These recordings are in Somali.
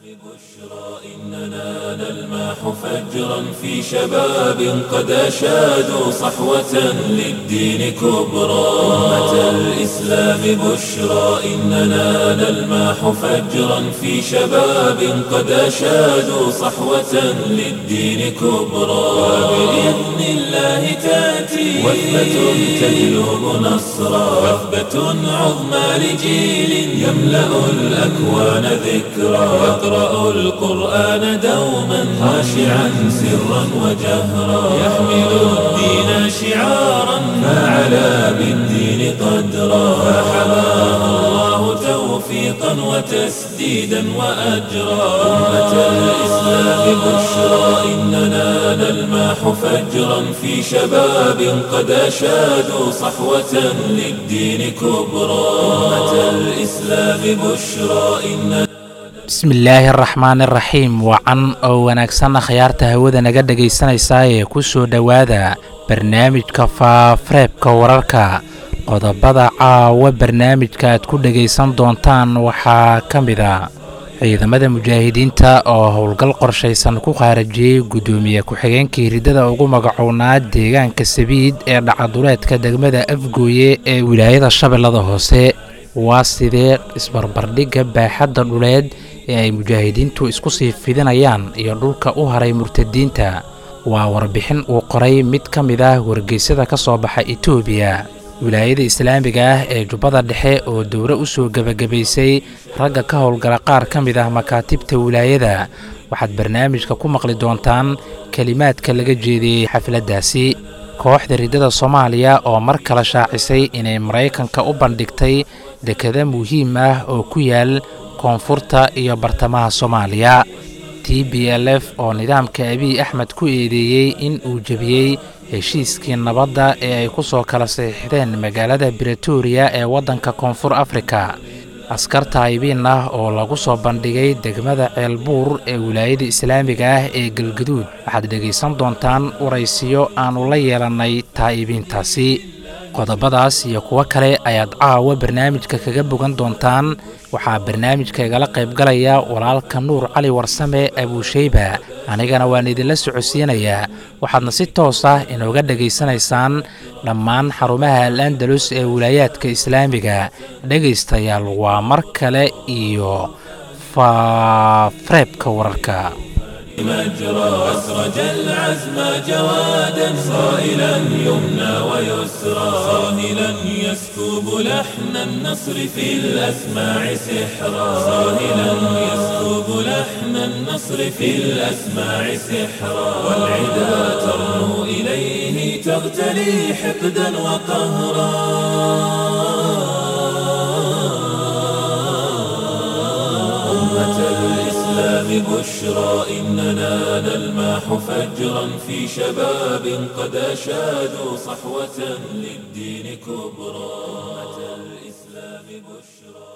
إننا نلمح فجرا في شباب قد أشادوا صحوة للدين كبرى أمة الإسلام بشرى إننا نلمح فجرا في شباب قد أشادوا صحوة للدين كبرى وبإذن الله تأتي وثبة تجلب نصرا وثبة عظمى لجيل يملأ الأكوان ذكرا يقرأ القرآن دوما خاشعا سرا وجهرا يحمل الدين شعارا فعلى بالدين قدرا فحماه الله توفيقا وتسديدا وأجرا أمة الإسلام بشرى إننا نلمح فجرا في شباب قد أشادوا صحوة للدين كبرى أمة الإسلام بشرى إننا bismillaahi araxmaan iraxiim wacan oo wanaagsanna khayaarta hawada naga dhegaysanaysaa ee ku soo dhowaada barnaamijka faafareebka wararka qodobada caawa barnaamijka aad ku dhegaysan doontaan waxaa ka mid a ciidamada mujaahidiinta oo howlgal qorshaysan ku qaarajiyey guddoomiye ku-xigeenkii riddada ugu magacownaa deegaanka sabiid ee dhacaduleedka degmada afgooye ee wilaayada shabeellada hoose waa sidee isbarbardhigga baaxadda dhuleed ee ay mujaahidiintu isku sii fidinayaan iyo dhulka u haray murtadiinta waa warbixin uu qoray mid ka mid ah wargeysyada ka soo baxa etoobiya wilaayada islaamiga ah ee jubbada dhexe oo dowre u soo gebagabaysay ragga ka howlgala qaar ka mid ah makaatibta wilaayada waxaad barnaamijka ku maqli doontaan kelimaadka laga jeediyey xafladdaasi kooxda riddada soomaaliya oo mar kale shaacisay inay maraykanka u bandhigtay dekada muhiim ah oo ku yaal koonfurta iyo bartamaha soomaaliya t b l f oo nidaamka abiy axmed ku eedeeyey in uu jebiyey heshiiskii nabadda ee ay ku soo kala saxiixdeen magaalada bretoria ee waddanka koonfur afrika askar taayibiin ah oo lagu soo bandhigay degmada ceelbuur ee wilaayada islaamiga ah ee galgaduud waxaad dhegaysan doontaan waraysiyo aannu la yeelannay taa'ibiintaasi qodobadaas iyo kuwo kale ayaad caawa barnaamijka kaga bogan doontaan waxaa barnaamijka igala qaybgalaya walaalka nuur cali warsame abuusheyba anigana waan idinla socodsiinayaa waxaadna si toos ah inooga dhegaysanaysaan dhammaan xarumaha al andalus ee wilaayaadka islaamiga dhegaystayaal waa mar kale iyo faafareebka wararka مجرى أسرج العزم جوادا صائلا يمنى ويسرى صاهلا يسكب لحن النصر في الأسماع سحرا صاهلا يسكب لحن النصر في الأسماع سحرا والعدا ترنو إليه تغتلي حقدا وقهرا أمة الإسلام بشرى إننا نلمح فجرا في شباب قد أشادوا صحوة للدين كبرى أمة الإسلام بشرى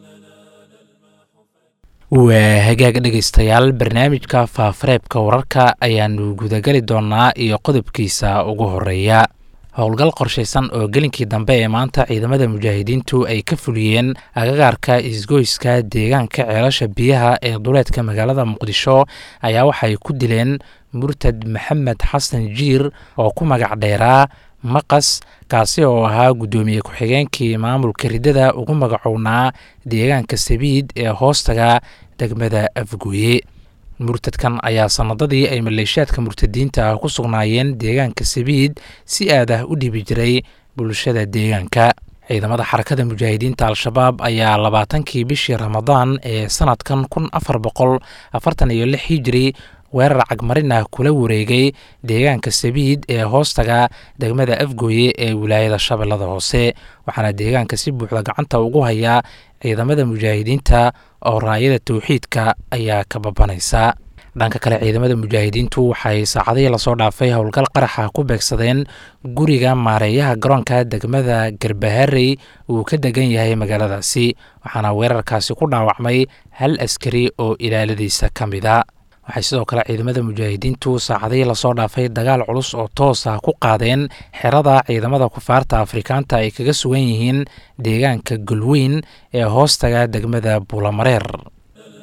waa hagaag dhegaystayaal barnaamijka faafareebka wararka ayaannu gudageli doonnaa iyo qodobkiisa ugu horeeya howlgal qorshaysan oo gelinkii dambe ee maanta ciidamada mujaahidiintu ay ka fuliyeen agagaarka isgoyska deegaanka ceelasha biyaha ee duleedka magaalada muqdisho ayaa waxay ku dileen murtad maxamed xasan jiir oo ku magac dheeraa maqas kaasi oo ahaa guddoomiye ku-xigeenkii maamulka riddada ugu magacownaa deegaanka sabiid ee hoostaga degmada afgooye murtadkan ayaa sanadadii ay maleeshiyaadka murtadiinta ah ku sugnaayeen deegaanka sabiid si aad ah u dhibi jiray bulshada deegaanka ciidamada xarakada mujaahidiinta al-shabaab ayaa labaatankii bishii ramadaan ee sanadkan kun afar boqol afartan iyo lix hijiri weerar cagmarin ah kula wareegay deegaanka sabiid ee hoostaga degmada afgooye ee wilaayada shabeellada hoose waxaana deegaanka si buuxda gacanta ugu hayaa ciidamada mujaahidiinta oo raayada towxiidka ayaa ka babanaysa dhanka kale ciidamada mujaahidiintu waxay saacadihii lasoo dhaafay howlgal qaraxa ku beegsadeen guriga maareeyaha garoonka degmada garbaharey uu ka degan yahay magaaladaasi waxaana weerarkaasi ku dhaawacmay hal askari oo ilaaladiisa ka mida waxay sidoo kale ciidamada mujaahidiintu saacadihii lasoo dhaafay dagaal culus oo toos ah ku qaadeen xerada ciidamada kufaarta afrikaanta ay kaga sugan yihiin deegaanka golweyn ee hoostaga degmada buulamareer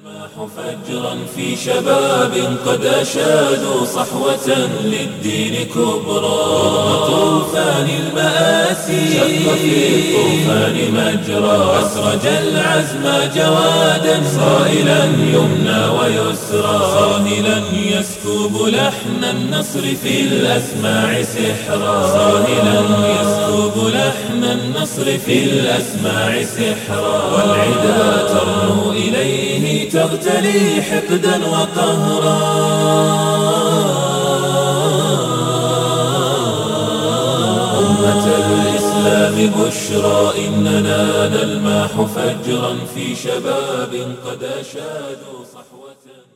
فجرا في شباب قد أشادوا صحوة للدين كبرى طوفان المآسي شق في الطوفان مجرى أسرج العزم جوادا صائلا يمنى ويسرى صاهلا يسكب لحن النصر في الأسماع سحرا صاهلا يسكب لحن النصر في الأسماع سحرا والعدا ترنو إليه تغتلي حقدا وقهرا أمة الإسلام بشرى إننا نلماح فجرا في شباب قد أشادوا صحوة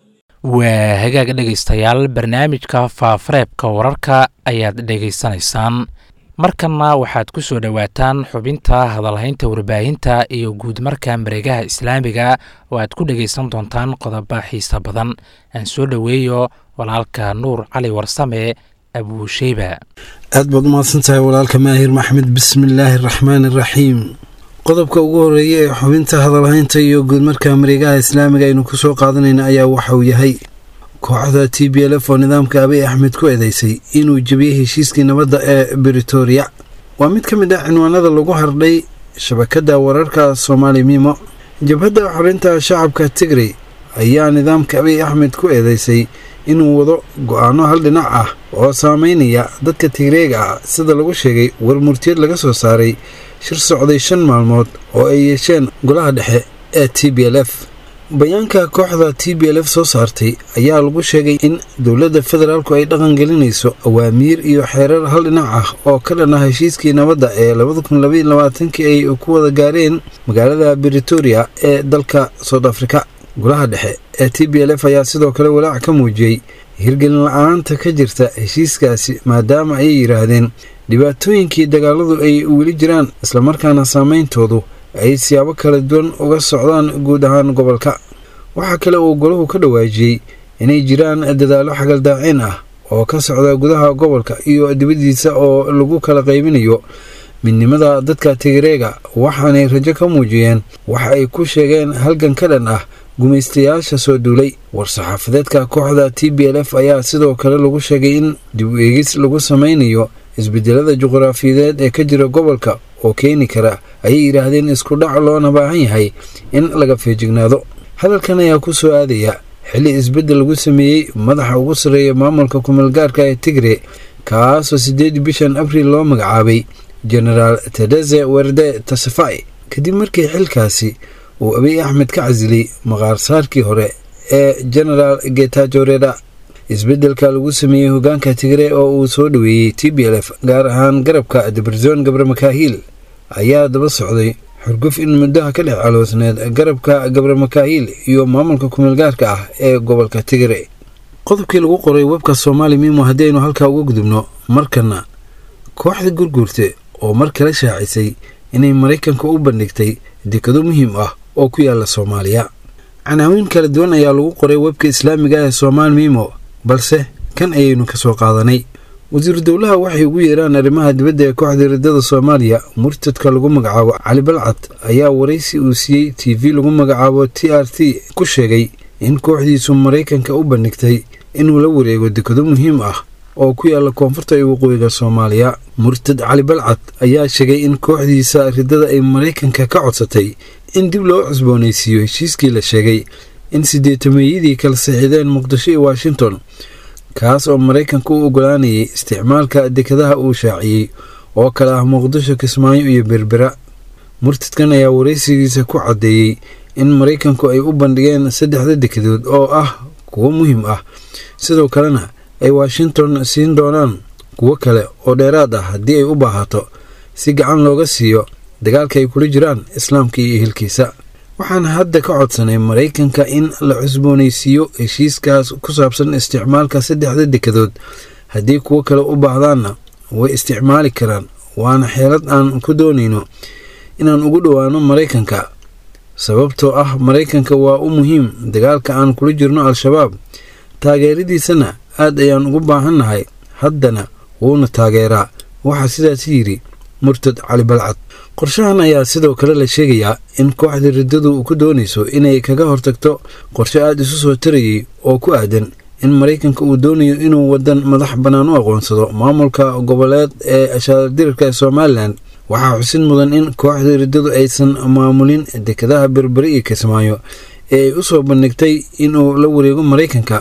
waa hagaag dhegaystayaal barnaamijka faafareebka wararka ayaad dhegaysanaysaan markanna waxaad ku soo dhowaataan xubinta hadalhaynta warbaahinta iyo guud marka mareegaha islaamiga oo aad ku dhegaysan doontaan qodoba xiisa badan aan soo dhoweeyo walaalka nuur cali warsame abuusheyba aad baad umahadsan tahay walaalka maahir maxmed bismillaahi araxmaani araxiim qodobka ugu horeeya ee xubinta hadalhaynta iyo guudmarka mareegaha islaamiga aynu ku soo qaadanayna ayaa waxa uu yahay kooxda t b l f oo nidaamka abiy axmed ku eedeysay inuu jebiyey heshiiskii nabadda ee britoria waa mid ka mid ah cinwaanada lagu hardhay shabakadda wararka soomaali mimo jabhadda xorinta shacabka tigrey ayaa nidaamka abiy axmed ku eedeysay inuu wado go-aano hal dhinac ah oo saameynaya dadka tigreega ah sida lagu sheegay war murtiyad laga soo saaray shir socday shan maalmood oo ay yeesheen golaha dhexe ee t b l f bayaanka kooxda t b l f soo saartay ayaa lagu sheegay in dowladda federaalku ay dhaqangelinayso awaamiir iyo xeerar hal dhinac ah oo ka dhan ah heshiiskii nabadda ee labadakunlabaylabaatanki ay ku wada gaareen magaalada britoria ee dalka soud afrika golaha dhexe ee t b l f ayaa sidoo kale walaac ka muujiyey hirgelin la-aanta ka jirta heshiiskaasi maadaama ayay yidhaahdeen dhibaatooyinkii dagaaladu ay weli jiraan islamarkaana saameyntoodu ay siyaabo kala duwan uga socdaan guud ahaan gobolka waxaa kale uu golahu ka dhawaajiyey inay jiraan dadaallo xagaldaaceen ah oo ka socda gudaha gobolka iyo dibaddiisa oo lagu kala qaybinayo midnimada dadka tigreega waxaanay rajo ka muujiyeen waxa ay ku sheegeen halgan ka dhan ah gumaystayaasha soo duulay war-saxaafadeedka kooxda t b l f ayaa sidoo kale lagu sheegay in dib u eegis lagu sameynayo isbedelada juqraafiyadeed ee ka jira gobolka oo keeni kara ayay yidhaahdeen isku dhac loona baahan yahay in laga feejignaado hadalkan ayaa ku soo aadaya xilli isbeddel lagu sameeyey madaxa ugu sarreeya maamulka kumeelgaarka ee tigre kaasoo siddeedii bishan abriil loo magacaabay genaraal tedeze werde tasafai kadib markii xilkaasi uu abiy axmed ka casilay maqaarsaarkii hore ee genaraal getajoreda isbeddelka lagu sameeyey hogaanka tigre oo uu soo dhoweeyey t b l f gaar ahaan garabka debrezon gabre makaahiil ayaa daba socday xurguf in muddaha ka dhex caloosneed garabka gabre makaahiil iyo maamulka kumeelgaarka ah ee gobolka tigre qodobkii lagu qoray webka soomaali mimo haddii aynu halkaa uga gudubno markana kooxda gurguurte oo mar kale shaacisay inay maraykanka u bandhigtay dekado muhiim ah oo ku yaala soomaaliya canaawiin kala duwan ayaa lagu qoray webka islaamiga ee soomaali mimo balse kan ayaynu ka soo qaadanay wasiiru dowlaha waxay ugu yeeraan arrimaha dibadda ee kooxda riddada soomaaliya murtadka lagu magacaabo cali balcad ayaa waraysi uu siiyey t v lagu magacaabo t r t ku sheegay in kooxdiisu maraykanka u bandhigtay inuu la wareego dekado muhiim ah oo ku yaala koonfurta iyo waqooyiga soomaaliya murtad cali balcad ayaa sheegay in kooxdiisa riddada ay maraykanka ka codsatay in dib loo cusboonaysiiyo heshiiskii la sheegay in sideetameeyadii kala saxiideen muqdisho iyo washington kaas oo maraykanka u ogolaanayay isticmaalka dekadaha uu shaaciyey oo kale ah muqdisho kismaayo iyo berbera murtadkan ayaa waraysigiisa ku caddeeyey in maraykanku ay u bandhigeen saddexda dekadood oo ah kuwo muhiim ah sidoo kalena ay washington siin doonaan kuwo kale oo dheeraad ah haddii ay u baahato si gacan looga siiyo dagaalka ay kula jiraan islaamka iyo ehelkiisa waxaan hadda ka codsanay maraykanka in la cusboonaysiiyo heshiiskaas ku saabsan isticmaalka saddexda dekadood haddii kuwo kale u baahdaanna way isticmaali karaan waana xeelad aan ku doonayno inaan ugu dhowaano maraykanka sababtoo ah maraykanka waa u muhiim dagaalka aan kula jirno al-shabaab taageeradiisana aad ayaan ugu baahannahay haddana wuuna taageeraa waxaa sidaas yidhi murtad cali balcad qorshahan ayaa sidoo kale la sheegayaa in kooxda riddadu ku doonayso inay kaga hortagto qorshe aada isu soo tarayay oo ku aadan in maraykanka uu doonayo inuu wadan madax bannaan u aqoonsado maamulka goboleed ee ashaadirka somalilan waxaa xusid mudan in kooxda riddadu aysan maamulin dekadaha berberi iyo kismaayo ee ay u soo bandhigtay inuu la wareego maraykanka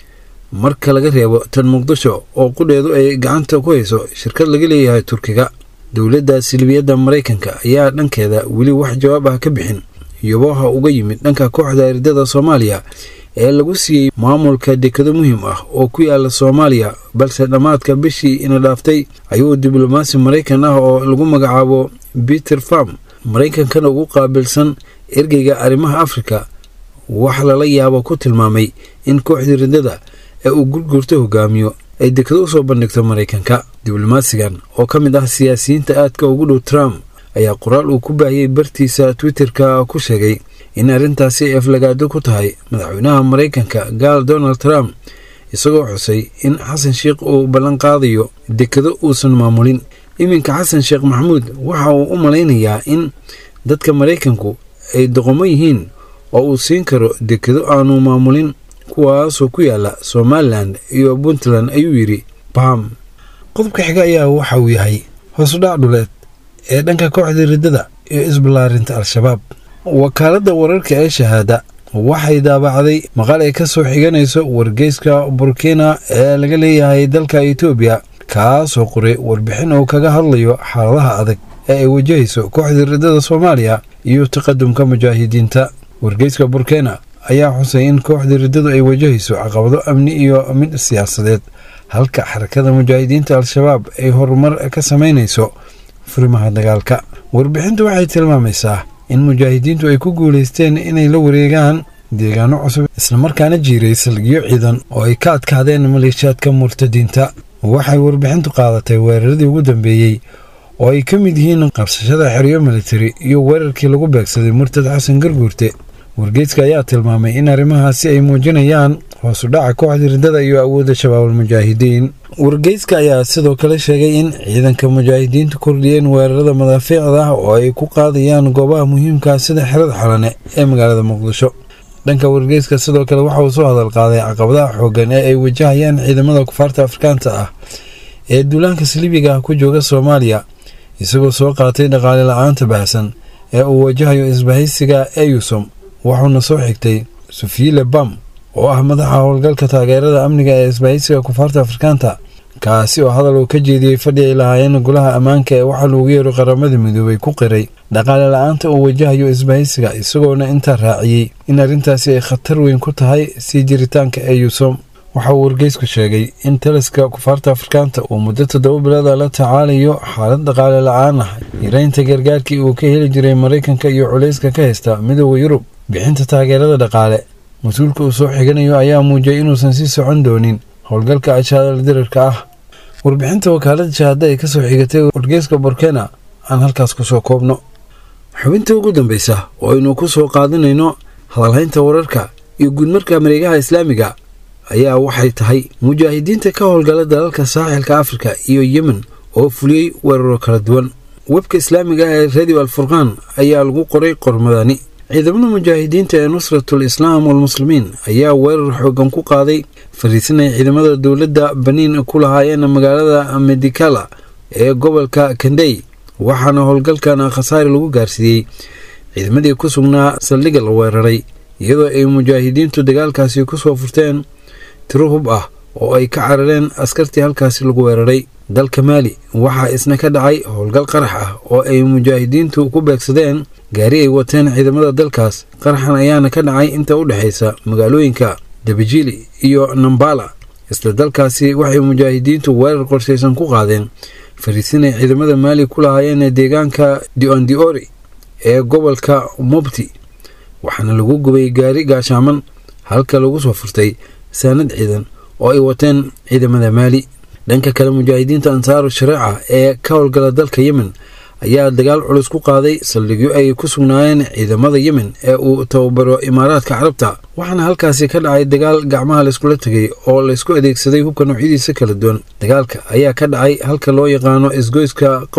marka laga reebo tan muqdisho oo qudheedu ay gacanta ku hayso shirkad laga leeyahay turkiga dowladda silbiyadda maraykanka ayaa dhankeeda weli wax jawaab ah ka bixin yoboha uga yimid dhanka kooxda riddada soomaaliya ee lagu siiyey maamulka dekado muhiim ah oo ku yaala soomaaliya balse dhammaadka bishii ina dhaaftay ayuu diblomaasi maraykan ah oo lagu magacaabo peter farm maraykankana ugu qaabilsan ergeyga arrimaha afrika wax lala yaabo ku tilmaamay in kooxdii riddada ee uu gurgurto hogaamiyo ay dekado usoo bandhigto maraykanka diblomaasigan oo ka mid ah siyaasiyiinta aadka ugu dhow trump ayaa qoraal uu ku baahiyey bartiisa twitterka ku sheegay in arrintaasi ay aflagaado ku tahay madaxweynaha maraykanka gaal donald trump isagoo xusay in xasan sheikh uu ballan qaadayo dekado uusan maamulin iminka xasan sheekh maxamuud waxa uu u malaynayaa in dadka maraykanku ay doqomo yihiin oo uu siin karo dekado aanu maamulin kuwaasoo ku yaala somalilan iyo puntland ayuu yidhi bam qodobka xiga ayaa waxa uu yahay hoosudhac dhuleed ee dhanka kooxda riddada iyo isballaarinta al-shabaab wakaaladda wararka ee shahaada waxay daabacday maqal ay ka soo xiganayso wargeyska burkina ee laga leeyahay dalka etoobiya kaasoo qoray warbixin uu kaga hadlayo xaaladaha adag ee ay wajahayso kooxda riddada soomaaliya iyo taqadumka mujaahidiinta wargeyska burkina ayaa xusay in kooxda riddadu ay wajahayso caqabado amni iyo mid siyaasadeed halka xarakada mujaahidiinta al-shabaab ay horumar ka samaynayso furimaha dagaalka warbixintu waxay tilmaamaysaa in mujaahidiintu ay ku guulaysteen inay la wareegaan deegaano cusub islamarkaana jiiray salgiyo ciidan oo ay ka adkaadeen maleeshiyaadka murtadiinta waxay warbixintu qaadatay weeraradii ugu dambeeyey oo ay ka mid yihiin qabsashada xeryo militari iyo weerarkii lagu beegsaday murtad xasan garguurte wargeyska ayaa tilmaamay in arrimahaasi ay muujinayaan hoosudhaca kooxda riddada iyo awoodda shabaabulmujaahidiin wargeyska ayaa sidoo kale sheegay in ciidanka mujaahidiintu kordhiyeen weerarada madaafiicda ah oo ay ku qaadayaan goobaha muhiimkaa sida xerada xalane ee magaalada muqdisho dhanka wargeyska sidoo kale waxa uu soo hadal qaaday caqabadaha xooggan ee ay wajahayaan ciidamada kufaarta afrikaanta ah ee duulaanka saliibiga ah ku jooga soomaaliya isagoo soo qaatay dhaqaale la-aanta baahsan ee uu wajahayo isbahaysiga eyusom wuxuuna soo xigtay sufiile bam oo ah madaxa howlgalka taageerada amniga ee isbahaysiga kufaarta afrikaanta kaasi oo hadal uu ka jeediyey fadhi ay lahaayeen golaha ammaanka ee waxaa loogu yeero qaramada midoobay ku qiray dhaqaale la-aanta uu wajahayo isbahaysiga isagoona intaa raaciyey in arrintaasi ay khatar weyn ku tahay sii jiritaanka eyusom waxa uu wargeysku sheegay in taliska kufaarta afrikaanta uu muddo toddoba bilada la tacaalayo xaalad dhaqaale la-aan ah yareynta gargaarkii uu ka heli jiray maraykanka iyo culayska ka haysta midooda yurub bixinta taageerada dhaqaale mas-uulka uu soo xiganayo ayaa muujiyay inuusan sii socon doonin howlgalka ashaadal dirarka ah warbixinta wakaalada shahaada ay kasoo xigatay wargeyska burkena aan halkaas kusoo koobno xubinta ugu dambeysa oo aynu ku soo qaadanayno hadalhaynta wararka iyo guudmarka mareegaha islaamiga ayaa waxay tahay mujaahidiinta ka howlgala dalalka saaxilka afrika iyo yemen oo fuliyey weeraro kala duwan webka islaamiga ah ee radio alfurqaan ayaa lagu qoray qormadani ciidamada mujaahidiinta ee nusratul islaam walmuslimiin ayaa weerar xoogan ku qaaday fariisinay ciidamada dowladda baniin ku lahaayeen magaalada medikala ee gobolka kandey waxaana howlgalkan khasaare lagu gaarsiiyey ciidamadii ku sugnaa saldhigga la weeraray iyadoo ay mujaahidiintu dagaalkaasi kusoo furteen tiro hub ah oo ay ka carareen askartii halkaasi lagu weeraray dalka maali waxaa isna ka dhacay howlgal qarax ah oo ay mujaahidiintu ku beegsadeen gaari ay wateen ciidamada dalkaas qaraxan ayaana ka dhacay inta u dhexaysa magaalooyinka dabijili iyo nambala isla dalkaasi waxay mujaahidiintu weerar qorshaysan ku qaadeen fariisinay ciidamada maali ku lahaayeen deegaanka diondiori ee gobolka mobti waxaana lagu gubay gaari gaashaaman halka lagu soo furtay saanad ciidan oo ay wateen ciidamada maali dhanka kale mujaahidiinta ansaaru shareeca ee ka howlgala dalka yemen ayaa dagaal culus ku qaaday saldhigyo ay ku sugnaayeen ciidamada yemen ee uu tababaro imaaraadka carabta waxaana halkaasi ka dhacay dagaal gacmaha layskula tegay oo laysku adeegsaday hubka noocyadiisa kala duwan dagaalka ayaa ka dhacay halka loo yaqaano isgoyska qows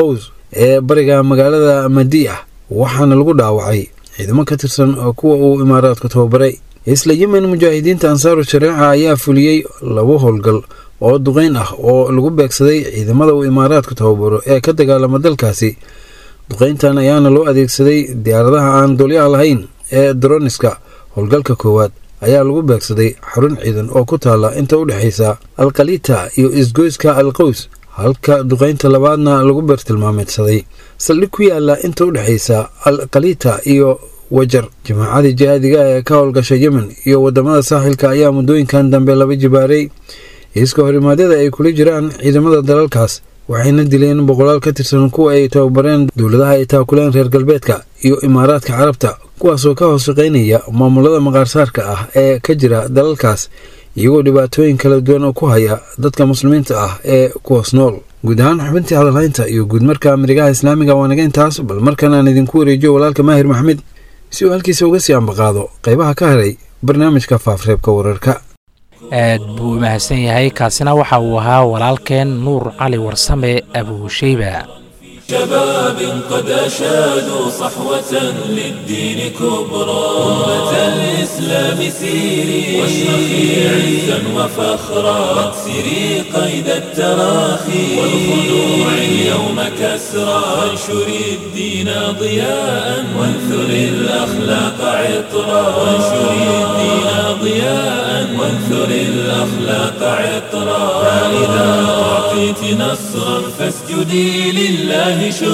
ee bariga magaalada madiya waxaana lagu dhaawacay ciidamo ka tirsan kuwa uu imaaraadku tababaray isla yemen mujaahidiinta ansaaru shareeca ayaa fuliyey laba howlgal oo duqeyn ah oo lagu beegsaday ciidamada uu imaaraadku tababaro ee ka dagaalama dalkaasi duqeyntan ayaana loo adeegsaday diyaaradaha aan duulyaha lahayn ee droniska howlgalka koowaad ayaa lagu beegsaday xarun ciidan oo ku taala inta u dhexaysa alkalita iyo isgoyska alqows halka duqeynta labaadna lagu beertilmaameedsaday saldhig ku yaala inta u dhexaysa alkalita iyo wajar jamaacadii jihaadiga ee ka howlgasha yemen iyo wadamada saaxilka ayaa muddooyinkan dambe laba jibaaray iska horimaadyada ay kula jiraan ciidamada dalalkaas waxayna dileen boqolaal ka tirsan kuwa ay tababareen dowladaha ay taakuleen reer galbeedka iyo imaaraadka carabta kuwaasoo ka hoos shaqaynaya maamulada maqaarsaarka ah ee ka jira dalalkaas iyagoo dhibaatooyin kala duwan oo ku haya dadka muslimiinta ah ee kuwaas nool guud ahaan xubintii hadalhaynta iyo guudmarka amrigaha islaamiga waa naga intaas bal markan aan idinku wareejiyo walaalka maahir maxmed si uu halkiisa uga sii ambaqaado qaybaha ka haray barnaamijka faafreebka wararka aad buu u mahadsan yahay kaasina waxa uu ahaa walaalkeen nuur cali warsame abuusheyba شباب قد أشادوا صحوة للدين كبرى أمة الإسلام سيري واشرخي عزا وفخرا واكسري قيد التراخي والخنوع اليوم كسرى وانشري الدين ضياء وانثري الأخلاق عطرا وانشري الدين ضياء وانثري الأخلاق عطرا فإذا أعطيت نصرا فاسجدي لله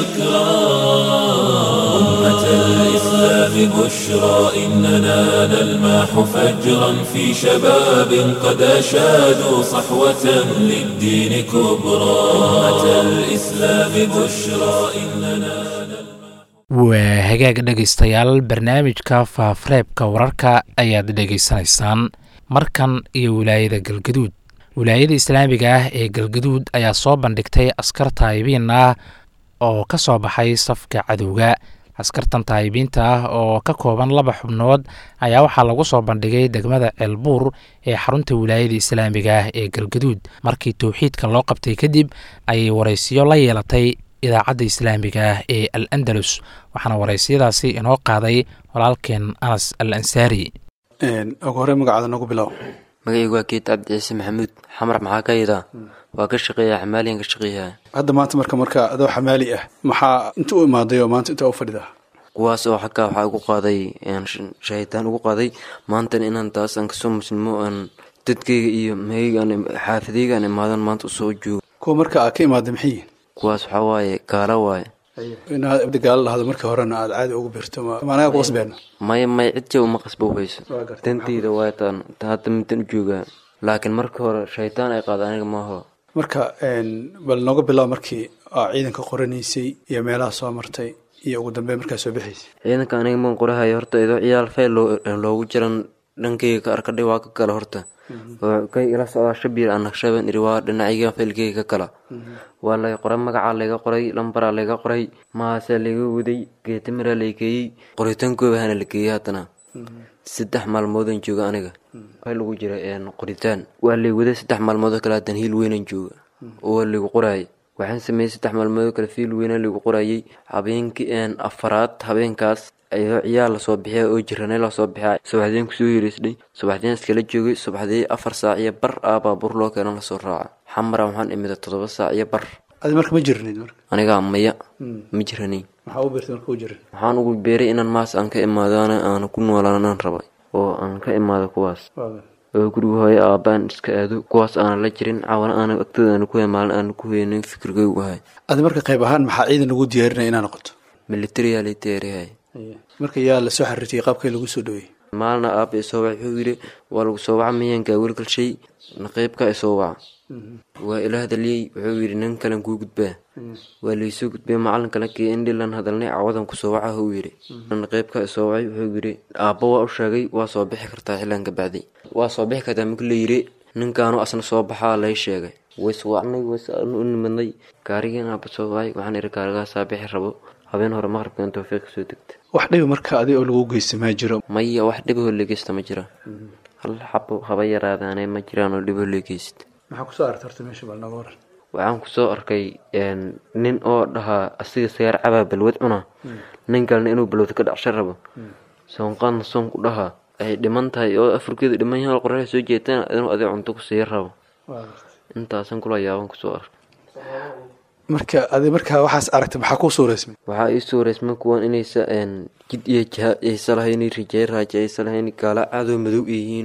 شكرا أمة الإسلام بشرى إننا نلماح فجرا في شباب قد أشادوا صحوة للدين كبرى أمة الإسلام بشرى إننا waa hagaag dhegaystayaal barnaamijka faafareebka wararka ayaad dhegaysanaysaan markan iyo wilaayada galgaduud wilaayada islaamiga ah ee galgaduud ayaa soo bandhigtay askar taayibiin ah oo ka soo baxay safka cadowga askartan taayibiinta ah oo ka kooban laba xubnood ayaa waxaa lagu soo bandhigay degmada ceelbuur ee xarunta wilaayada islaamiga ah ee galgaduud markii towxiidka loo qabtay kadib ayay waraysiyo la yeelatay idaacadda islaamiga ah ee al andalus waxaana waraysiyadaasi inoo qaaday walaalkeen anas al ansaari ugu horey magacaada nagu bilow magacaygu waa geed cabdi ciise maxamuud xamar maxaa ka yidaa waa ka shaqeeya xamaaliyan ka shaqeeyaha hadda maanta marka marka adoo xamaali ah maxaa inta u imaaday oo maanta inta u fadhida kuwaas oo xaggaa waxaa ugu qaaday shahitaan ugu qaaday maantana inaan taas aan kasoo muslimo aan dadkayga iyo mahayga aan xaafidayga aan imaadan maanta usoo joogo kuwa marka aad ka imaaday maxay yihin kuwaas waxaa waaye gaalo waaye inaad abdi gaalo dhahdo markii horena aada caadi ugu birto maanaga ku qasbeena maya may cid jaba ma qasba hayso Waa gartay. danteyda waa taan hadda midan u joogaa laakiin markii hore shaytaan ay qaada aniga maaho marka bal nooga bilow markii aa ciidanka qoranaysay iyo meelaha soo martay iyo ugu dambeyn markaa soo bixaysay ciidanka aniga maan qorahayo horta idoo ciyaal fayl loo- loogu jiran dhankayga ka arkadhay waa ka kala horta oo kay ila socdaa shabiir aan naqshaban iri waa dhinacayga faylkayga ka kala waa laga qoray magacaa layga qoray lambaraa layga qoray mahaasaa layga waday geetamiraa lay geeyey qoritaankooba hana la geeyey haddana saddex maalmoodaan jooga aniga waxaa lagu jira een, qoritaan waa lay waday saddex maalmoodoo kale haddana hiil weynaan jooga oo waa laygu qoraayay waxaan sameeyey saddex maalmoodoo kale fiil weynaa laygu qorayay habeenkii een, afaraad habeenkaas ayadoo ciyaal lasoo bixiya oo jiranay lasoo bixiya subaxdeen kusoo yereysnay subaxdeen iskala joogay subaxdii afar saac iyo bar ah baabuur loo keena lasoo raaca xamara waxaan imida toddoba saac iyo bar adi marka ma jirnid marka anigaa maya ma jiranayn maxaa u birtay marka u jirin waxaan ugu beeray inaan maas aan ka imaadana aan ku noolaanaan rabay oo aan ka imaado kuwaas oo guriga hooyo aabaan iska aado kuwaas aanan la jirin cawana aanan agtooda aana ku maalin aanan ku heynin fikirkaygu ahay adi marka qayb ahaan maxaa ciidan lagu diyaarinaya inaa noqoto militariyaa lay diyaariyahay marka yaa lasoo xariirtiyay qaabkay lagu soo dhaweeyey maalina aaba isoo waca wuxuu yidhi waa lagu soo waca miyankaa welgalshay naqiibka isoo waca waa ila hadaliyey wuxuu yidhi nin kalen kuu gudbaa waa laysoo gudbay macalin kale kii indhilan hadalnay cawadan kusoo waca huu yidhi naqiibka isoo wacay wuxuu yidhi aabba waa u sheegay waa soo bixi kartaa xilan ka bacdi waa soo bixi kartaa markii la yidhi ninkaanu asna soo baxaa lay sheegay ways wacnay ways u nimadnay gaarigiin aabba soo wacay waxaan ihi gaarigaasaa bixi rabo habeen hore maqribkan towfiiq soo degta wax dhibi marka adi oo lagu geysta maa jiro maya wax dhibahoo legeysta ma jira hal xabo haba yaraadaane ma jiraan oo dhibahoo legeysta maxaa kusoo aragta horta meesha bal nooga waran waxaan kusoo arkay nin oo dhahaa asiga sigaar cabaa balwad cuna nin kalena inuu balwad ka dhacsha rabo soonqaadna soonku dhahaa ay dhiman tahay oo afurkeedu dhiman yahay qoraxda soo jeetana inuu adig cunto ku sii rabo intaasan kula yaaban kusoo arkay marka adi markaa waxaas aragtay maxaa kuu suureysmay waxaa ii suureysma kuwan inaysa jid iyo jaha aysa lahayn rijey raaja aysa lahayn gaala cadow madow yihiin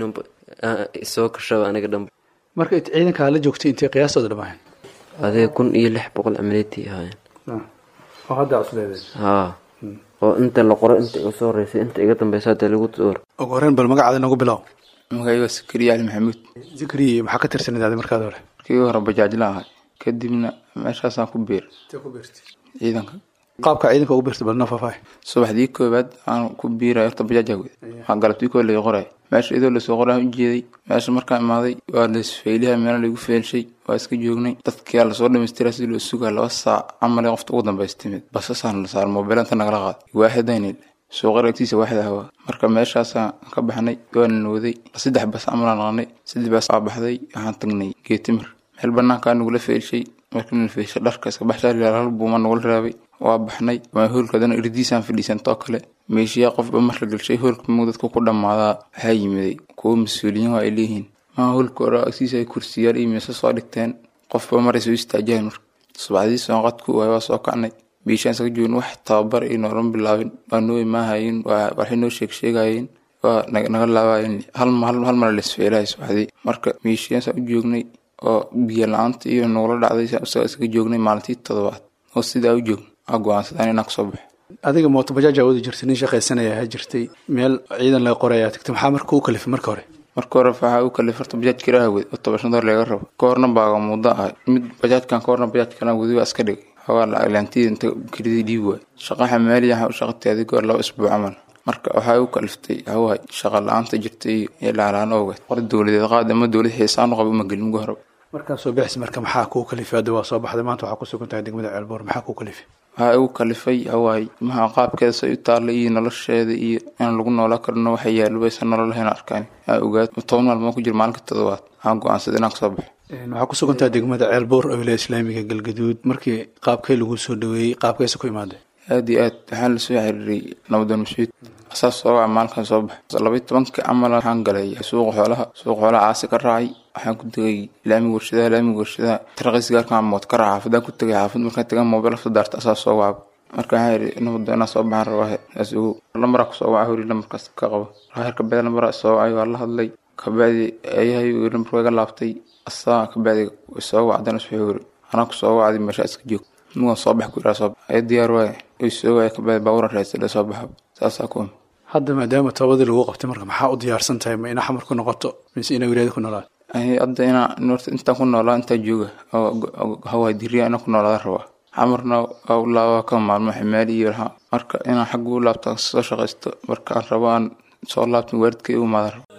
soo kashaba aniga dhanba marka ciidankaa la joogtay intay qiyaastooda dhamaayeen adiga kun iyo lix boqol amaleetii ahaayeen oo hadda cusleedeen haa oo inta la qoro inta iga soo horeysay inta iga dambeysa hadda lagu door ugu horreyn bal magacaada nagu bilow magacayga sakariya cali maxamuud zikriye maxaa ka tirsaneed adi markaad hore markii hore bajaajla ahay kadibna meeshaasaan ku biir ciidanka qaabka ciidanka ugu biirtay bal noo faahfaahi subaxdii koobaad aan ku biiray horta bajaaja wed waxaa galabtii koo laga qoray meesha idoo lasoo qoraa ujeeday meesha markaan imaaday waa lasfeyliha meela lagu feelshay waa iska joognay dadkia lasoo dhamaystira si loo sugaa laba saac camale qofta ugu dambaysa timid basasaan la saar moobeel inta nagala qaad waaxidaynil suuqar agtiisa waaxid ahwa marka meeshaasaan ka baxnay waana nooday saddex bas camalaan naqnay saddex bas aa baxday waxaan tagnay geetimir meel banaankaa nagula feelshay markii la feelshay dharka iska baxshaa hal buuma nagula raabay waa baxnay waa hoolkadana irdiisaan fadhiisantoo kale meeshiyaa qofba mar la gelshay hoolka mug dadka ku dhammaadaa waxaa yimiday kuwo mas-uuliyiin waa ay leeyihiin maa hoolka hore agtiisa ay kursiyaal iyo meesa soo dhigteen qofba maray soo istaajahan marka subaxdii soonqadku waay waa soo kacnay biishaan isaga joogin wax tababar iyo noolan bilaabin waa noo imaahayin waxay noo sheeg sheegayeen waa naga laabayen hal hal mara lasfeelahay subaxdii marka meeshiyaansaa u joognay oo biyo la-aanta iyo nagula dhacday isaga isaga joognay maalintii toddobaad oo sidaa u joogn aa go-aansadaan inaan kasoo baxo adiga mooto bajaaj awoodi jirtay nin shaqaysanaya ahaa jirtay meel ciidan laga qorayaa tagtay maxaa marka u kalifay marka hore marka hore waxaa u kalifay horta bajaaj kiraaha wed oo toban shan door laga rabo ka horna baaga muddo ahay mid bajaajkan ka horna bajaaj kalan wedi waa iska dhigay xoogaa laantida inta kiridii dhiib waay shaqa xamaaliya waxaa u shaqatay adiga hor laba isbuuc camal marka waxaa u kaliftay hawaay shaqa la-aanta jirtay iyo laalaan ogeed qor dowladeed qaad ama dowlad xiisaan u qaba uma gelin ugu horaba markaa soo bixis marka maxaa kuu kalifay hadda waa soo baxday maanta waxaa ku sugan tahay degmada ceelboor maxaa kuu kalifay waxaa igu kalifay hawaay maxaa qaabkeeda say u taalla iyo nolosheeda iyo inaan lagu noolaa karno waxa yaalo baysan nolol lahayn arkaan aa ogaad toban maalmood ku jira maalinka toddobaad waxaan go-aansaday inaan kasoo baxo waxaa ku sugan tahay degmada ceelboor oo wilaaya islaamiga galgaduud markii qaabkee lagu soo dhaweeyey qaabkeesa ku imaaday aada iyo aad waxaan lasoo xiriiray nabadoon mascuud asaas soo waca maalinkan soo baxa labaiy tobanka camal waxaan galay suuqa xoolaha suuqa xoolaha caasi ka raacay waxaan ku tegay laamiga warshadaha laamiga warshadaha taraqis gaarkan mood ka raaca xaafadaan ku tegay xaafad markaan tagan moobeel afta daarta asaas soo wacaba marka waxaan yidhi nabadoon inaa soo baxaan rabaa saas ogow lambaraa kusoo waca hori lambarkaas ka qabo raahir kabacdi lambaraa soo wacay waa la hadlay kabacdi ayahay lambarka iga laabtay asaa kabacdi soo wacdana iswixii hori anaa kusoo wacday meeshaa iska joog mugan soo bax ku iraa soo bax aya diyaar waaye way soo waaya kabacdi baaburan raadsadhe soo baxaba saasaa ku hadda maadaama toobadii lagu qabtay marka maxaa u diyaarsan tahay ma ina xamar ku noqoto mise ina wilaayada ku noolaato hadda inaa norta intaan ku noolaa intaa jooga hawaay diriya inaan ku noolaada rabaa xamarna waa u laabaa ka maalmo ximaali iyo lahaa marka inaan xagga u laabtaan soo shaqaysto markaan rabo aan soo laabtan waalidkay u imaada rabo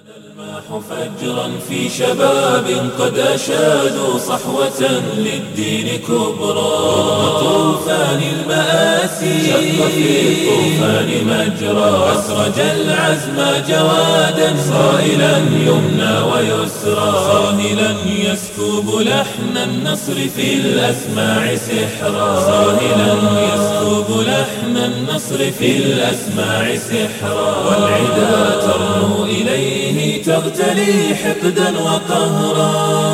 فجرا في شباب قد أشادوا صحوة للدين كبرى طوفان المآسي شق في الطوفان مجرى أسرج العزم جوادا صائلا يمنى ويسرى صاهلا يسكب لحن النصر في الأسماع سحرا صاهلا يسكب لحن النصر في الأسماع سحرا والعدا ترنو إليه تغتلي حقدا وقهرا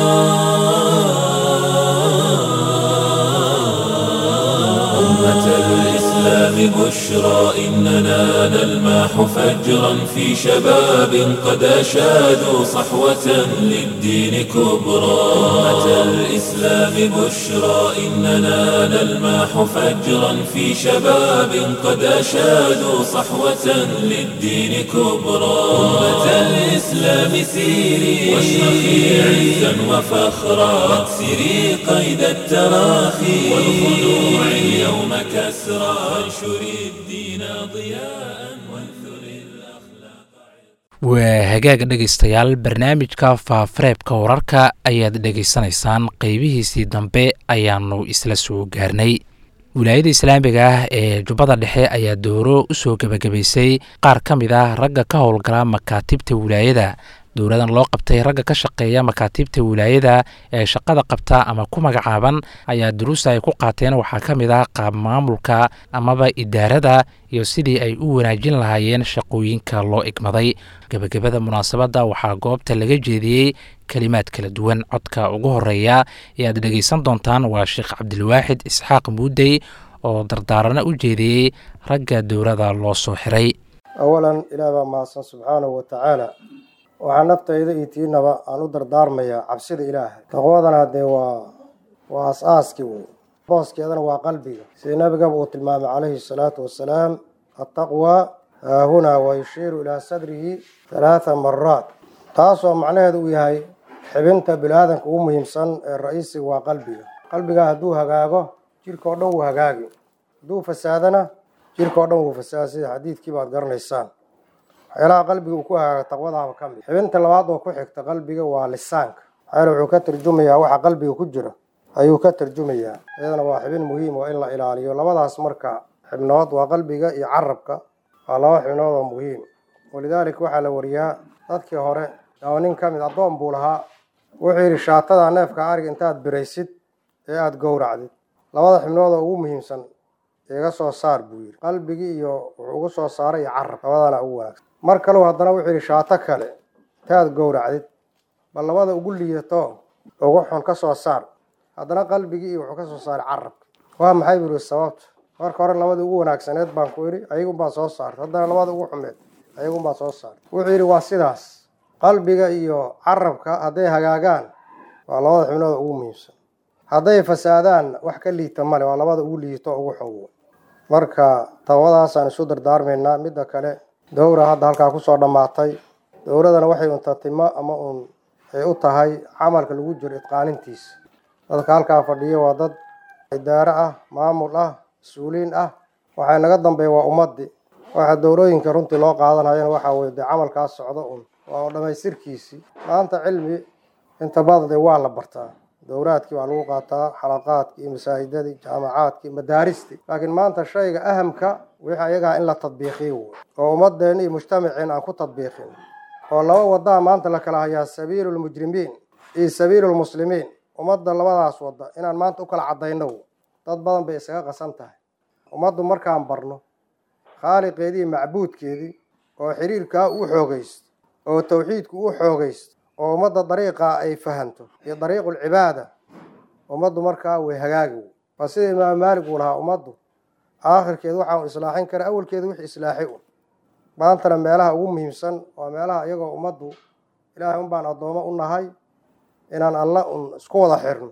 أمة الإسلام بشرى إننا نلماح فجرا في شباب قد أشادوا صحوة للدين كبرى أمة الإسلام بشرى إننا نلماح فجرا في شباب قد أشادوا صحوة للدين كبرى أمة الإسلام سيري واشرخي عزا وفخرا واكسري قيد التراخي والخنوع اليوم كسرى وانشري الدين ضياء وانثري waa hagaaga dhegaystayaal barnaamijka faafareebka wararka ayaad dhegaysanaysaan qeybihiisii dambe ayaanu isla soo gaarnay wilaayada islaamiga ah ee jubbada dhexe ayaa dooro u soo gebagabaysay qaar ka mid ah ragga ka howlgala makaatibta wilaayada dowladan loo qabtay ragga ka shaqeeya makaatiibta wilaayada ee shaqada qabta ama ku magacaaban ayaa duruusta ay ku qaateen waxaa ka mid ah qaab maamulka amaba idaarada iyo sidii ay u wanaajin lahaayeen shaqooyinka loo igmaday gebagabada munaasabadda waxaa goobta laga jeediyey kelimaad kala duwan codka ugu horeeya ee aad dhegeysan doontaan waa sheekh cabdilwaaxid isxaaq muudey oo dardaarana u jeediyey ragga dowlada loo soo xiray awalan ilaah baa mahadsan subxaanahu wa tacaala waxaa naftayda iyo tiinaba aan u dardaarmayaa cabsida ilaahay taqwadana haddee waa waa as-aaskii wey booskeedana waa qalbiga sida nabigaba uu tilmaamay calayhi salaatu wassalaam attaqwa haahunaa wa yushiiru ilaa sadrihi halaatha maraat taasoo macnaheedu uu yahay xibinta bini-aadanka ugu muhiimsan ee ra-iisiga waa qalbiga qalbigaa hadduu hagaago jirka oo dhan wuu hagaagi hadduu fasaadana jirka oo dhan wuu fasaada sida xadiidkii baad garanaysaan waxyaalaha qalbiga uu ku hagaago taqwadaaba ka mid xibinta labaad oo ku xigta qalbiga waa lisaanka maxaa wuxuu ka tarjumayaa waxa qalbiga ku jira ayuu ka tarjumayaa iyadana waa xibin muhiim oo in la ilaaliyo labadaas marka xibnood waa qalbiga iyo carabka waa laba xibnood oo muhiim walidaalika waxaa la wariyaa dadkii hore oo nin ka mid addoon buu lahaa wuxuu yidhi shaatada neefka ariga intaad biraysid ee aada gowracdid labada xibnood oo ugu muhiimsan iga soo saar buu yidhi qalbigii iyo wuxuu ugu soo saaray iyo carab labadana ugu wanaagsan mar kaleu haddana wuxuu yidhi shaato kale intaad gowracdid bal labada ugu liidato ugu xun ka soo saar haddana qalbigii iyo wuxuu ka soo saaray carabka waa maxay buu yihi sababta marka hore labada ugu wanaagsaneed baan ku idhi ayagunbaa soo saartay haddana labada ugu xumeed ayagunbaa soo saartay wuxuu yidhi waa sidaas qalbiga iyo carabka hadday hagaagaan waa labada xibnood ugu muhiimsan hadday fasaadaan wax ka liita male waa labada ugu liito ugu xun marka tawadaasaan isu dardaarmaynaa midda kale dowra hadda halkaa kusoo dhammaatay dowladana waxay unta timo ama uun ay u tahay camalka lagu jiro idqaanintiisa dadka halkaa fadhiya waa dad idaaro ah maamul ah mas-uuliin ah waxay naga dambeeya waa ummadii waxa dowlooyinka runtii loo qaadanayana waxaa weye dee camalkaas socdo un waa dhamaystirkiisii maanta cilmi inta badan dee waa la bartaa dowraadkii waa lagu qaataa xalaqaadkii iyo masaajidadii jaamacaadkii madaaristii laakiin maanta shayga ahamka wixii ayagaa in la tadbiiqiyo wey oo ummadeen iyo mujtamaceen aan ku tadbiiqin oo laba wadaa maanta la kala hayaa sabiilu lmujrimiin iyo sabiilu lmuslimiin ummadda labadaas wada inaan maanta u kala cadayno dad badan bay isaga qasan tahay ummaddu markaan barno khaaliqeedii iyo macbuudkeedii oo xiriirkaa u xoogaysto oo tawxiidku u xoogaysto oo ummadda dariiqaa ay fahanto iyo dariiqulcibaada ummaddu markaa way hagaagi waa sida imaam maalik uu lahaa ummaddu aakhirkeed waxaan islaaxin kara awalkeeda wix islaaxi un maantana meelaha ugu muhiimsan waa meelaha iyagoo ummaddu ilaahay un baan addoomo u nahay inaan alla un isku wada xirno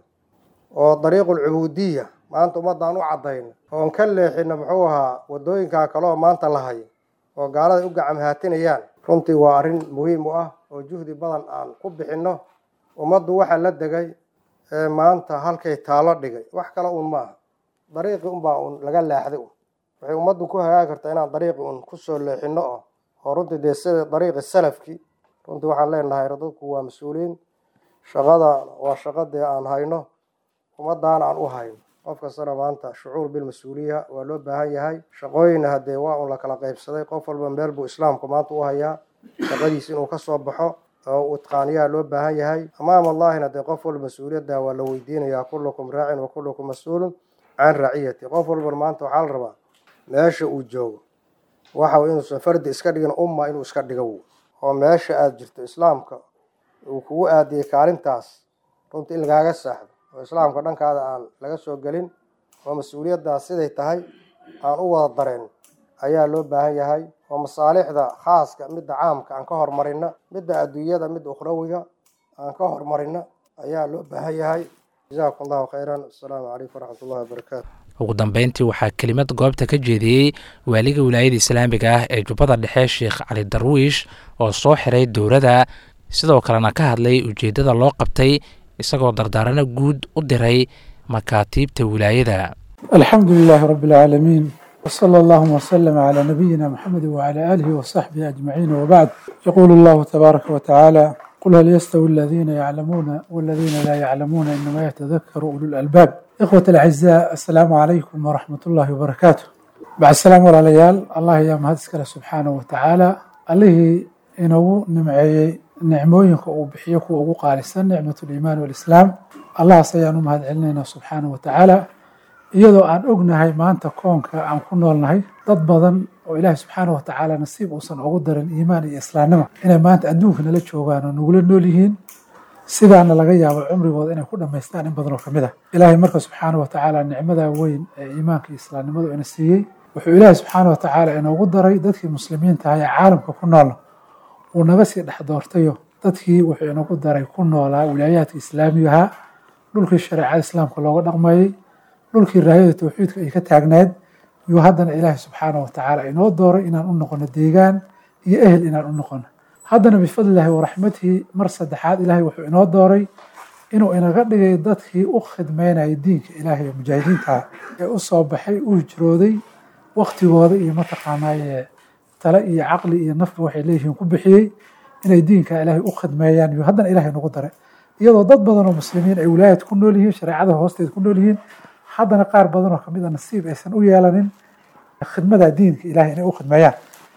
oo dariiqulcubuudiya maanta ummaddaan u caddayno oon ka leexino muxuu ahaa waddooyinkaa kaleoo maanta la hayo oo gaalada u gacam haatinayaan runtii waa arrin muhiim u ah oo juhdi badan aan ku bixinno ummaddu waxaa la degay ee maanta halkay taalo dhigay wax kale uun ma aha dariiqii unbaa uun laga leexday un waxay ummaddu ku hagaagi kartaa inaan dariiqii un kusoo leexino oo oo runtii dee sida dariiqi salafkii runtii waxaan leenahay dadku waa mas-uuliyiin shaqada waa shaqo dee aan hayno ummaddaana aan u hayno qof kastana maanta shucuur bilmas-uuliya waa loo baahan yahay shaqooyinna haddee waa un la kala qaybsaday qof walba meel buu islaamku maanta u hayaa shaqadiis inuu ka soo baxo oo uu itqaaniyaa loo baahan yahay amaam allahina dee qof walba mas-uuliyadda waa la weydiinayaa kullukum raacin wa kullukum mas-uulun can raciyati qof walban maanta waxaa la rabaa meesha uu joogo waxa inuusan fardi iska dhigin umma inuu iska dhigo oo meesha aada jirto islaamka uu kugu aadiyey kaalintaas runtii in lagaaga saaxdo oo islaamka dhankaada aan laga soo gelin oo mas-uuliyaddaas siday tahay aan u wada dareen ayaa loo baahan yahay oo masaalixda khaaska midda caamka aan ka hormarina midda adduunyada midda ukhrawiga aan ka hormarina ayaa loo baahan yahay jazakum allahu khayran assalaamu calaykum waraxmat ullahi wabarakaatu ugu dambeyntii waxaa kelimad goobta ka jeediyey waaliga wilaayada islaamiga ah ee jubbada dhexe sheekh cali darwiish oo soo xiray dowladda sidoo kalena ka hadlay ujeeddada loo qabtay isagoo dardaarano guud u diray makaatiibta wilaayada الحمد لله رب العالمين وصلى اللهم وسلم على نبينا محمد وعلى آله وصحبه أجمعين وبعد يقول الله تبارك وتعالى قل هل يستوي الذين يعلمون والذين لا يعلمون إنما يتذكر أولو الألباب إخوة الأعزاء السلام عليكم ورحمة الله وبركاته بعد السلام على الله يا مهدسك سبحانه وتعالى الله إنه نمعي nicmooyinka uu bixiyo kuwa ugu qaalisan nicmat liimaan walislaam allahaas ayaan u mahad celinaynaa subxaana wa tacaala iyadoo aan ognahay maanta koonka aan ku noolnahay dad badan oo ilaahi subxaana wa tacaala nasiib uusan ugu darin iimaan iyo islaamnimo inay maanta adduunka nala joogaan oo nagula nool yihiin sidaana laga yaabo cumrigooda inay ku dhammaystaan in badan oo kamid ah ilaahay marka subxaana wa tacaala nicmada weyn ee iimaanka iyo islaamnimadu ina siiyey wuxuu ilaahi subxaana wa tacaala inoogu daray dadkii muslimiinta ah ee caalamka ku noolna uu naga sii dhex doortayo dadkii wuxuu inagu daray ku noolaa wilaayaadka islaamigaha dhulkii shareecada islaamka looga dhaqmayey dhulkii raayada towxiidka ay ka taagnayd yuu haddana ilaahi subxaana wa tacaala inoo dooray inaan u noqono deegaan iyo ehel inaan u noqono haddana bifadlillahi waraxmatihi mar saddexaad ilaahay wuxuu inoo dooray inuu inaga dhigay dadkii u khidmeynaya diinka ilaahay ee mujaahidiinta ee u soo baxay u hijrooday waktigooda iyo mataqaanaaye tale iyo caqli iyo nafba waxay leeyihiin ku bixiyey inay diinka ilaahay u khidmeeyaan iyo haddana ilaahay nagu daray iyadoo dad badan oo muslimiin ay wilaayad ku nool yihiin shareecada hoosteed ku nool yihiin haddana qaar badan oo kamid a nasiib aysan u yeelanin khidmada diinka ilahay inay u khidmeeyaan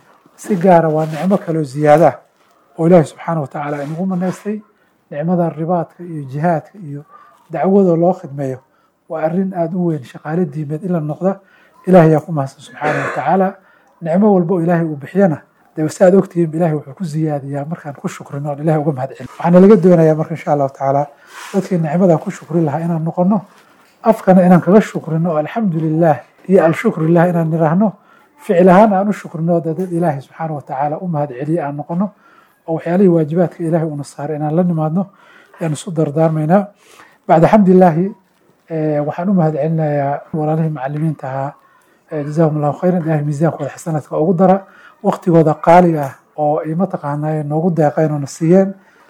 si gaara waa nicmo kaloo ziyaada ah oo ilaahi subxaana wa tacaala inagu manaystay nicmada ribaadka iyo jihaadka iyo dacwada loo khidmeeyo waa arrin aada u weyn shaqaale diimeed in la noqda ilahay yaa ku mahadsan subxaana wa tacaala nicmo walba oo ilaahay uu bixiyana dee si aad ogtihiin ilahay wuxuu ku ziyaadiyaa markaan ku shukrino oon ilahay uga mahad celin waxaana laga doonayaa marka insha allahu tacaala dadkii nicmadan ku shukri lahaa inaan noqono afkana inaan kaga shukrino oo alxamdu lilah iyo alshukru lilah inaan niraahno ficil ahaan aan u shukrino dee dad ilaahay subxaana wa tacaala u mahad celiye aan noqono oo waxyaalihii waajibaadka ilaahay uuna saaray inaan la nimaadno ayaan isu dardaarmaynaa bacda xamdilaahi waxaan u mahad celinayaa walaalihii macalimiinta ahaa jazaahum allahu khayran ilahay miisaankooda xasanaadka ugu dara waktigooda qaaliga ah oo ay mataqaanaa noogu deeqeen oo na siiyeen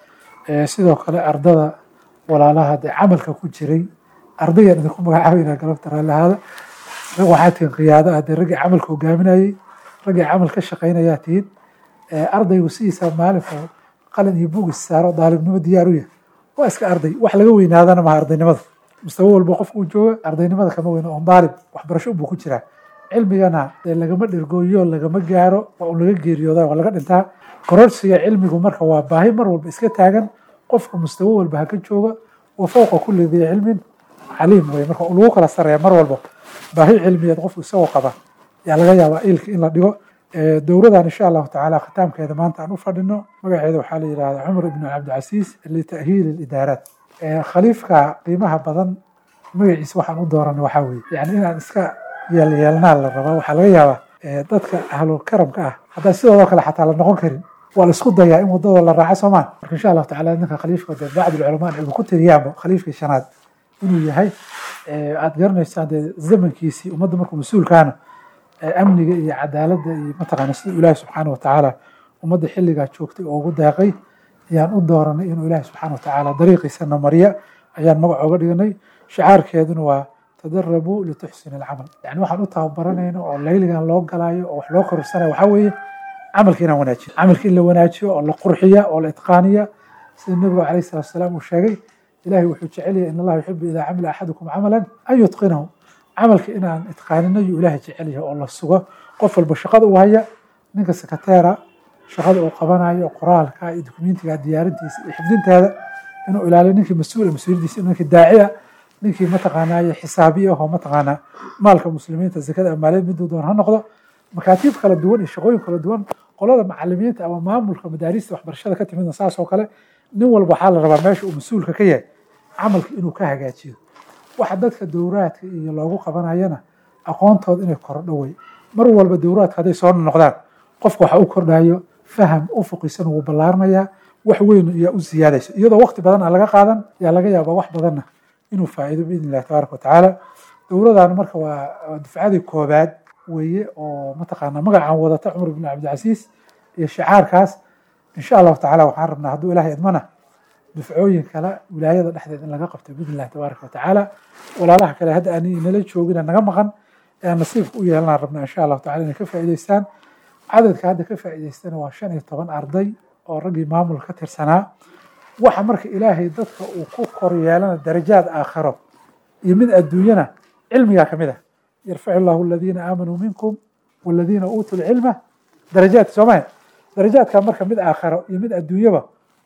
sidoo kale ardada walaalaha dee camalka ku jiray ardaygaan idinku magacaabeynaa galabta raallihaada rag waxaa tihiin qiyaado ah dee raggii camalka hogaaminayey raggii camal ka shaqaynayaa tihiin ardaygu sidiisa maalinka qalin iyo bugis saaro daalibnimo diyaar u yahay waa iska arday wax laga weynaadana maha ardaynimada mustawo walba qofka uu jooga ardaynimada kama weyno oo daalib waxbarasho buu ku jiraa cilmigana dee lagama dhirgooyo lagama gaaro waa un laga geeriyooda waa laga dhintaa kororsiga cilmigu marka waa baahi mar walba iska taagan qofka mustawo walba haka jooga wa fowqa kulli dii cilmin caliim wey marka lagu kala sareeya mar walba baahi cilmiyeed qofku isagoo qaba yaa laga yaabaa ilka in la dhigo dowradan insha allahu tacaala khitaamkeeda maanta aan u fadhino magaceeda waxaa la yidhahdaa cumar ibnu cabdicasiis lita'hiili lidaaraat khaliifka qiimaha badan magaciisa waxaan u dooranay waxaa weeye yani inaan iska yeelyeelnaa la rabaa waxaa laga yaabaa dadka ahlu karamka ah haddaan sidoodoo kale xataa la noqon karin waa la isku dayaa in wadadoo la raaco soomaan marka insha allahu tacala ninka khaliifka dee bacd ulculamaa ay ku tiriyaanba khaliifkii shanaad inuu yahay aad garanaysaan dee zamankiisii ummadda markuu mas-uulkaana amniga iyo cadaaladda iyo mataqaana sida ilaahi subxaana wa tacaala ummadda xilligaa joogtay oo ugu deeqay ayaan u dooranay inuu ilaahi subxaana wa tacaala dariiqiisana mariya ayaan magac ooga dhiganay shicaarkeeduna waa tadarabuu lituxsin alcamal yani waxaan u tababaranayno oo layligan loo galaayo oo wax loo korursanayo waxaa weeye camalka inaan wanaajiyo camalka in la wanaajiyo oo la qurxiya oo la itqaaniya sida nabigu calayh salatu wasalaam uu sheegay ilahay wuxuu jecel yahay in allaha yuxibu idaa camila axadukum camalan an yutqinahu camalka inaan itqaanino yuu ilaahay jecel yahay oo la sugo qof walba shaqada uu haya ninka sekateera shaqada uu qabanayo qoraalka iyo dokumentiga diyaarintiisa iyo xifdinteeda inuu ilaaliyo ninkii mas-uula mas-uuliyadiisa ninkii daaciya ninkii mataqaanaaye xisaabiya oo mataqaanaa maalka muslimiinta zakada amaaleed miduu doon ha noqdo makaatiib kala duwan iyo shaqooyin kala duwan qolada macalimiinta ama maamulka madaarista waxbarashada ka timidna saas oo kale nin walba waxaa la rabaa meesha uu mas-uulka ka yahay camalka inuu ka hagaajiyo waxa dadka dowraadka iyo loogu qabanayana aqoontooda inay korodho wey mar walba dowraadka hadday soo noqdaan qofka waxa u kordhayo faham ufuqisan wuu ballaaranayaa wax weyn ayaa u siyaadaysa iyadoo waqti badan aan laga qaadan yaa laga yaabaa wax badanna inuu faa'iido biidn illahi tabaaraka watacaala dowladan marka waa dufcadii koobaad weeye oo mataqaanaa magacaan wadata cumar ibn cabdicasiis iyo shicaarkaas insha allahu tacala waxaan rabnaa hadduu ilahay idmana dufcooyin kale wilaayada dhexdeed in laga qabto biidn illahi tabaaraka watacaala walaalaha kale hadda aan inala joogina naga maqan ayaan nasiibka u yeelanaan rabnaa insha allahu tacala inay ka faa'iideystaan cadadka hadda ka faa'iideystana waa shan iyo toban arday oo raggii maamul ka tirsanaa waxa marka ilaahay dadka uu ku kor yeelana darajaad aakhiro iyo mid adduunyana cilmigaa kamid ah yarfacu llahu aladiina aamanuu minkum waladiina uutuu lcilma darajaadka soomaya darajaadka marka mid aakhiro iyo mid adduunyaba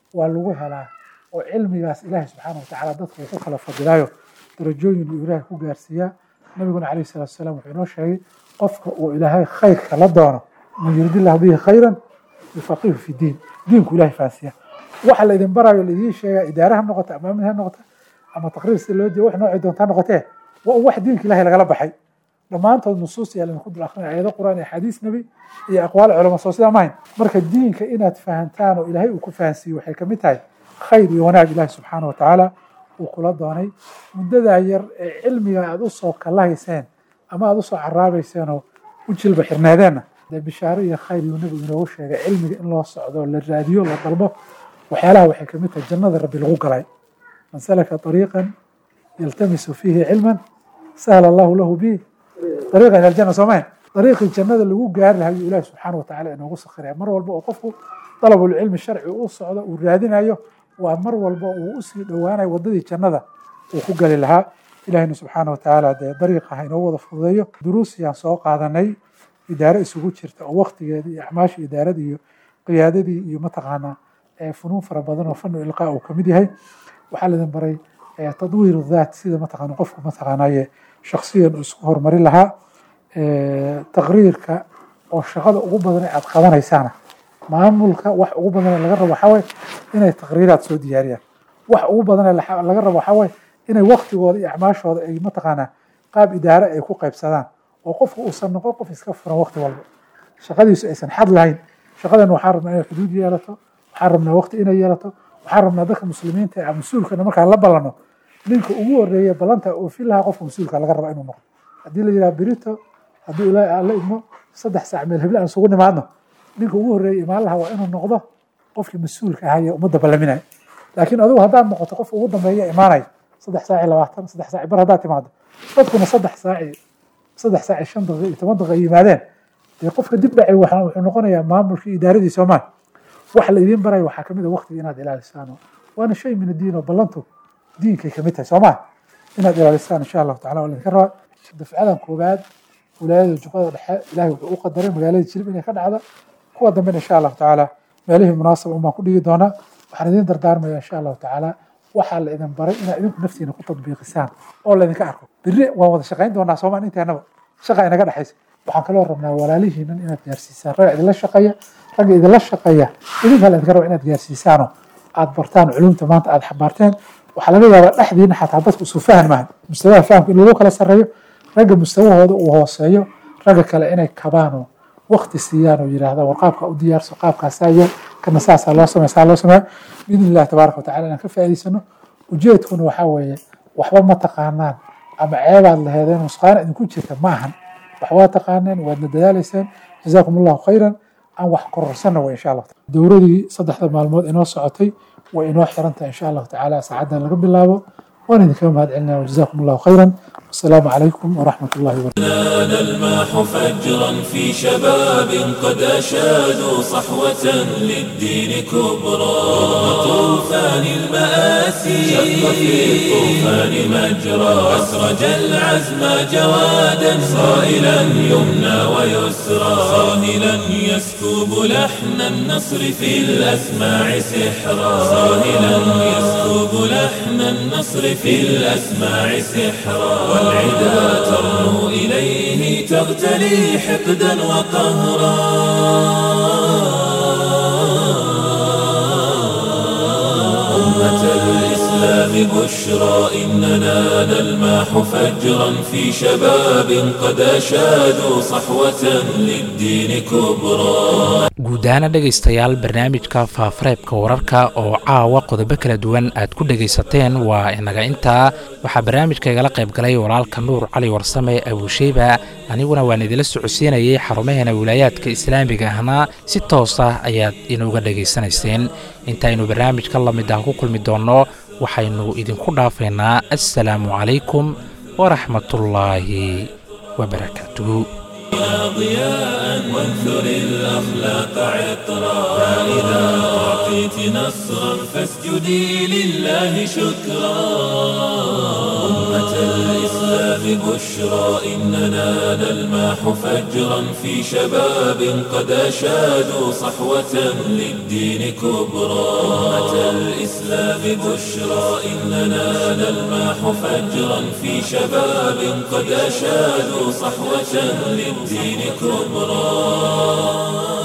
waa lagu helaa oo cilmigaas ilaahay subxaana watacaala dadka uu ku kala fadilaayo darajooyin uu ilaahay ku gaarsiiyaa nabiguna calayhi salaatu wasalaam wuxuu inoo sheegay qofka uu ilaahay khayrka la doono man yuridillahu bihi khayran yufaqihu fi diin diinku ilahay fahansiiya waxa laydin barayo laidiin sheegaa idaare ha noqota ama amin ha noqota ama taqriir si loo diyo wax noocii doonta ha noqotee waa un wax diinka ilahay lagala baxay dhammaantood nusuus yaa laydinku dul akrinaya ayado qur'aan iyo axaadiis nebi iyo aqwaal culama soo sidaa mahayn marka diinka inaad fahantaan oo ilaahay uu ku fahansiiyo waxay kamid tahay khayr iyo wanaag ilaahi subxaana wa tacaala uu kula doonay muddadaa yar ee cilmiga aada u soo kalahayseen ama aada usoo caraabayseen oo u jilba xirnaadeenna dee bishaaro iyo khayr yuu nebigu inoogu sheegay cilmiga in loo socdo la raadiyo la dalbo waxyaalaha waxay kamid tahay jannada rabbi lagu galay man salaka طariiqan yaltamisu fiihi cilman sahla allahu lahu bih ariiqa ila aljanna soo mahayn dariiqii jannada lagu gaari lahaa ayuu ilahi subxaana wa tacala inoogu sakhiraya mar walba oo qofku dalabulcilmi sharci u socdo uu raadinayo waa mar walba uu usii dhowaanayo waddadii jannada uu ku gali lahaa ilahina subxaana wa tacaala dee dariiqa ha inoo wada fududeeyo duruusiyaan soo qaadanay idaare isugu jirta oo waktigeeda iyo acmaasha idaarada iyo qiyaadadii iyo mataqaanaa funuun fara badan oo fanu ilqaa uu kamid yahay waxaa laidin baray tadwiir dhaat sida mataqaana qofku mataqaanaye shaksiyan uu isku horumarin lahaa taqriirka oo shaqada ugu badan ee aad qabanaysaana maamulka wax ugu badan ee laga rabo waxaa waye inay taqriiraad soo diyaariyaan wax ugu badan ee laga rabo waxaa waye inay waktigooda iyo acmaashooda ay mataqaanaa qaab idaare ay ku qaybsadaan oo qofku uusan noqon qof iska furan wakti walba shaqadiisu aysan xad lahayn shaqadan waxaan rabnaa inay xuduud yeelato waxaan rabnaa wakti inay yeelato waxaan rabnaa dadka muslimiinta ee mas-uulkana markaan la ballano ninka ugu horeeya ballanta oofin lahaa qofka mas-uulka laga raba inuu noqdo haddii la yidhaha berito haddii ilaahay aan la idmo saddex saac meel heble aan isugu nimaadno ninka ugu horeeya imaan lahaa waa inuu noqdo qofkii mas-uulka ahaa ee ummadda ballaminaya laakiin adigu haddaad noqoto qofka ugu dambeeya imaanaya saddex saaci labaatan saddex saaci bar haddaad timaado dadkuna saddex saaci saddex saaci shan daqiiqa iyo toban daqiiqa yimaadeen dee qofka dib dhacay wuxuu noqonayaa maamulkii idaaradii soomaal waxa la idiin baraya waxaa kamid a waqtiga inaad ilaalisaan waana shay min addiin oo ballantu diinkay kamid tahay soomaa inaad ilaalisaan insha allahu tacala waa laydinka rabaa dafcadan koowaad wilaayada jubbada dhexe ilahay wuxuu u qadaray magaalada jilib inay ka dhacda kuwa dambena insha allahu tacaala meelihii munaasaba un baan ku dhigi doonaa waxaan idiin dardaarmaya insha allahu tacaala waxaa la idin baray inaad idinku naftiina ku tadbiiqisaan oo laydinka arko berri waan wada shaqayn doonaa soomaa inteennaba shaqa inaga dhexaysa waxaan kaloo rabnaa walaalihiinan inaad gaarsiisaan ragga idinla shaqeeya ragga idinla shaqeeya idinkaa laydinka raba inaad gaarsiisaanoo aad bartaan culumta maanta aad xabaarteen waxaa laga yaabaa dhexdiina xataa dadku isu fahan maahan mustawaha fahamka in lagu kala sarreeyo ragga mustawahooda uu hooseeyo ragga kale inay kabaanoo wakti siiyaan oo yidhaahda war qaabka u diyaarso qaabkaasaa yeel kana saasaa loo sameya saa loo sameya biidni illahi tabaaraka watacala inaan ka faa'iidaysano ujeedkuna waxaa weeye waxba ma taqaanaan ama ceebaad laheedeen nusqaana idinku jirta ma ahan wax waa taqaaneen waadna dadaalayseen jazaakum allahu khayran aan wax kororsanna way insha allah dowradii saddexda maalmood inoo socotay way inoo xirantahay insha allahu tacaala saacaddan laga bilaabo waan idinkaga mahad celinaya wajazakum allahu khayran والسلام عليكم ورحمة الله وبركاته نال الماح فجرا في شباب قد أشادوا صحوة للدين كبرى رغم طوفان المآسي شق في الطوفان مجرى أسرج العزم جوادا صائلا يمنى ويسرى صاهلا يسكب لحن النصر في الأسماع سحرا صاهلا يسكب لحن النصر في الأسماع سحرا والعدا ترنو إليه تغتلي حقدا وقهرا أمة الإسلام بشرى إننا نلماح فجرا في شباب قد أشادوا صحوة للدين كبرى guudahaana dhegaystayaal barnaamijka faafareebka wararka oo caawa qodobo kala duwan aad ku dhegaysateen waa inaga intaa waxaa barnaamijka igala qayb galay walaalka nuur cali warsame abuusheyba aniguna waan idila socodsiinayay xarumaheena wilaayaadka islaamiga ahna si toos ah ayaad inuga dhegaysanayseen intaynu barnaamijka lamid ah ku kulmi doonno waxaynu idinku dhaafaynaa assalaamu calaykum waraxmatullaahi wabarakaatuhu ضياء وانثر الأخلاق عطرا فإذا أعطيت نصرا فاسجدي لله شكرا أمة الإسلام الإسلام بشرى إننا نلمح فجرا في شباب قد أشادوا صحوة للدين كبرى أمة الإسلام بشرى إننا نلمح فجرا في شباب قد أشادوا صحوة للدين كبرى